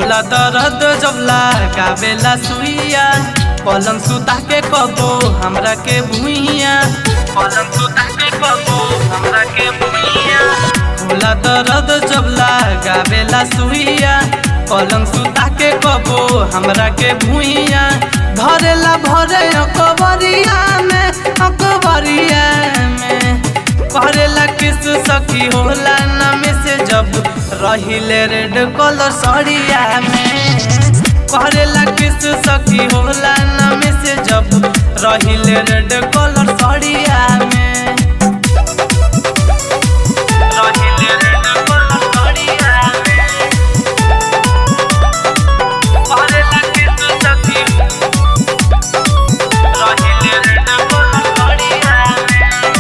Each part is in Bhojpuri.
होला दर्द जब लगावेला सुइया पलंग सुता के कबो हमरा के भुइया पलंग सुता के कबो हमरा के भुइया होला दर्द जब लगावेला सुइया पलंग सुता के कबो हमरा के भुइया धरेला भरे अकबरिया में अकबरिया में करेला किस सखी होला नमे से जब रहिले रेड कलर सड़िया में करेला किस सखी होला नमे से जब रहिले रेड कलर सड़िया में रहिले रेड कलर सड़िया में करेला किस सखी रहिले रेड कलर सड़िया में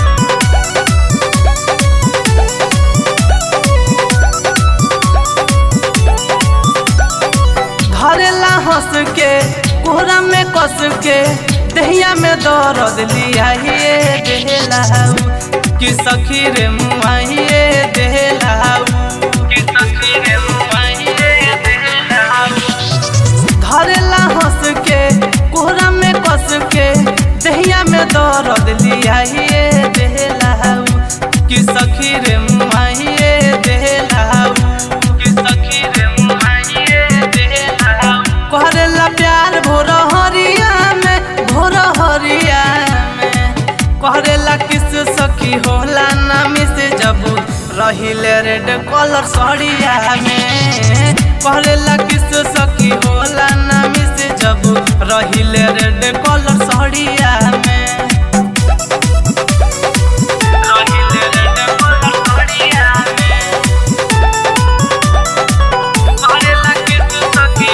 धरेला हंस के कोहरा में कस के दहिया में दर्द लिया ये देहलाऊ कि सखी रे मुआइए देहलाऊ कि सखी रे मुआइए देहलाऊ धरेला हंस के कोहरा में कस के दहिया में दर्द लिया ये देहलाऊ कि सखी रे मुआइए देहलाऊ कि सखी रे मुआइए देहलाऊ करेला प्यार भोर हरिया में भोर हरिया में करेला किस सखी होला नामी से जब रहिले रेड कलर सड़िया में करेला किस सखी होला नामी से जब रहिले रेड कलर सड़िया में रहिले रेड कलर सड़िया में करेला किस सखी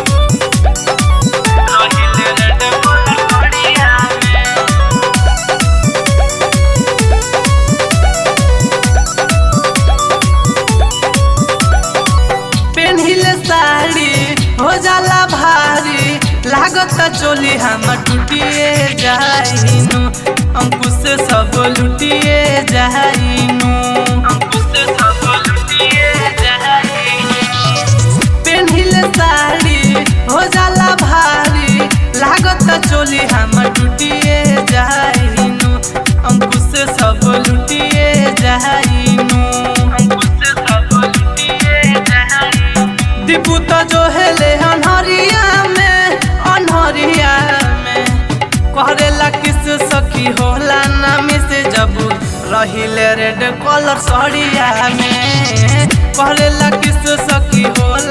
रहिले रेड कलर सड़िया में पेन्हिले साड़ी हो जाला भारी लागत चोली हम टूटिए जाइनु अंकुश से सब लुटिए जाइनु अंकुश से सब लुटिए जाइनु पेन्हिले साड़ी हो जाला भारी लागत चोली हम टूटिए जाइनु अंकुश से सब लुटिए जाइनु अंकुश से सब लुटिए जाइनु दीपू तो जो हेले अनहरिया में अनहरिया में करेला किस सखी होला नामी से जब रहिले रेड कलर सड़िया में करेला किस सखी होला